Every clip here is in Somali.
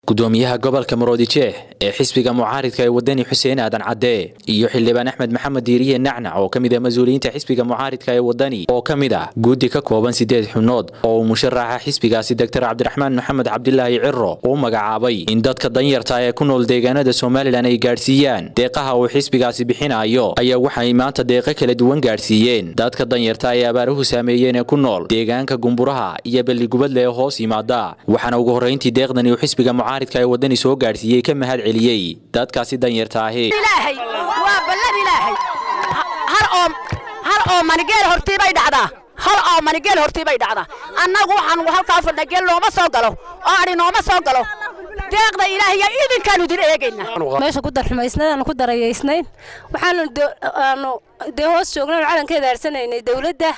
gudoomiyaha gobolka maroodijeeh ee xisbiga mucaaridka ee wadani xuseen aadan cadde iyo xildhibaan axmed maxamed diiriye nacnac oo ka mid ah mas-uuliyiinta xisbiga mucaaridka ee wadani oo ka mid ah guddi ka kooban sideed xubnood oo uu musharaxa xisbigaasi doctor cabdiraxmaan maxamed cabdilaahi ciro uu magacaabay in dadka danyarta ee ku nool deegaanada somalilan ay gaadhsiiyaan deeqaha uu xisbigaasi bixinayo ayaa waxay maanta deeqo kala duwan gaadhsiiyeen dadka danyarta ee abaaruhu saameeyeen ee ku nool deegaanka gumburaha iyo balligubadle ee hoos yimaada waxaana ugu horrayntii deeqdani uu xisbiga mucaaridka ee wadani soo gaadhsiiyey ka mahad celiyey dadkaasi danyarta ahi ilaahay waa ballan ilaahay har oo har oo manigeel hortii bay dhacdaa hal oo manigeel hortii bay dhacdaa annagu waxaan halkaa fadhna geel nooma soo galo oo adhi nooma soo galo deeqda ilaahiya idinkaanu idin eegaynaa meesha ku darxumaysnayd aanu ku darayaysnayn waxaanu aanu dee hoos joognay calankeeda arsanaynay dowladda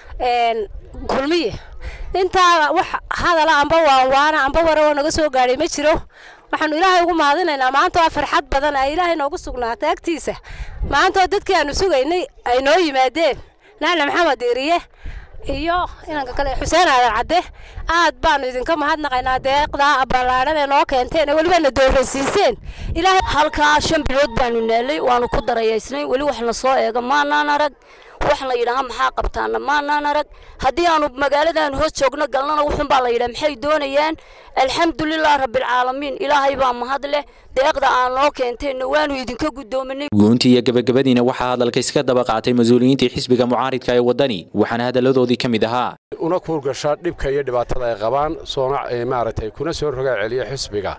kulmiye intaa wax hadala amba waanwaana amba wara oo naga soo gaadhay ma jiro waxaanu ilaahay ugu mahadinaynaa maanta waa farxad badan ay ilaahay noogu sugnaatay agtiisa maanta oo dadkii aanu sugaynay ay noo yimaadeen nacna maxamed diiriye iyo inanka kale xuseen aadan cadde aad baanu idinka mahadnaqaynaa deeqda ballaadhan ee noo keenteen ee weliba na dooraysiiseen ilaahay halkaa shan bilood baanu naalay waanu ku darayaysnay weli wax na soo eega maanaan arag wax la yidhaaha maxaa qabtaana maanaan arag haddii aanu magaaladaanu hoos joogno galnana wuxun baa la yidhaha maxay doonayaan alxamdulilah rabbilcaalamiin ilaahay baa mahad leh deeqda aan noo keenteenna waanu idinka guddoominay guuntii iyo gabagabadiina waxaa hadalka iska daba qaatay mas-uuliyiintii xisbiga mucaaridka ee wadani waxaana hadalladoodii ka mid ahaa una kuurgasha dhibka iyo dhibaatada ay qabaan soona maaragtay kuna soo rogaa celiya xisbiga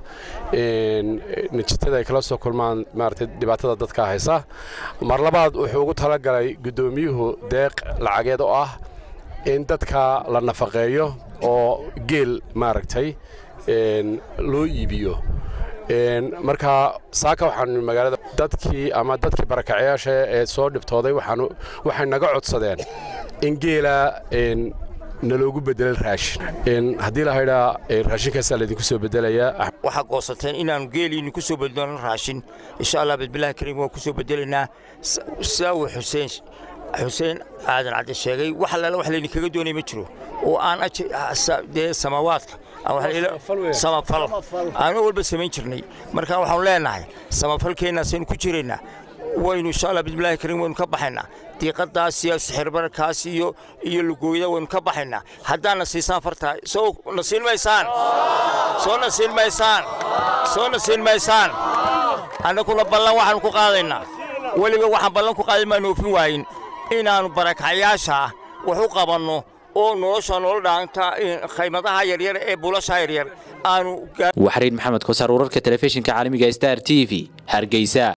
najitada ay kala soo kulmaan maaragtay dhibaatada dadka haysa mar labaad wuxuu ugu talagalay guddoomiyuhu deeq lacageed oo ah in dadka la nafaqeeyo oo geel maaragtay loo iibiyo marka saaka waxaanu magaalada dadkii ama dadkii barakacayaasha ee soo dhibtooday waxay naga codsadeen in geela naloogu bedelo raashin haddii la haydhaa raashinkaasaa laydinku soo bedelayaa waxaa goosateen inaannu geeliinni ku soo bedelno raashin insha allah bismillahi kariim waan ku soo bedelaynaa sidaa uu xuseen xuseen aadan cadde sheegay wax allaala wax laydinkaga doonay ma jiro oo aan dee samawaadka samafal aanu walba samayn jirnay marka waxaanu leenahay samafalkeennaasaynu ku jiraynaa waynu insha allah bismillahi kariim waynu ka baxaynaa diiqadaas iyo sixirbararkaas iyo iyo lugooyada waynu ka baxaynaa haddaadna siisaan fartaa soo na siin maysaan soo na siin maysaan soo na siin maysaan annaguna ballan waxaanu ku qaadaynaa weliba waxaan ballan ku qaaday maanu oofin waayin inaannu barakacayaasha wax u qabanno oo nolosha nolol dhaanta khaymadaha yaryar ee buulasha yaryar aanu waxriin maxamed kosaar wararka telefishinka caalamiga star t v hargeysa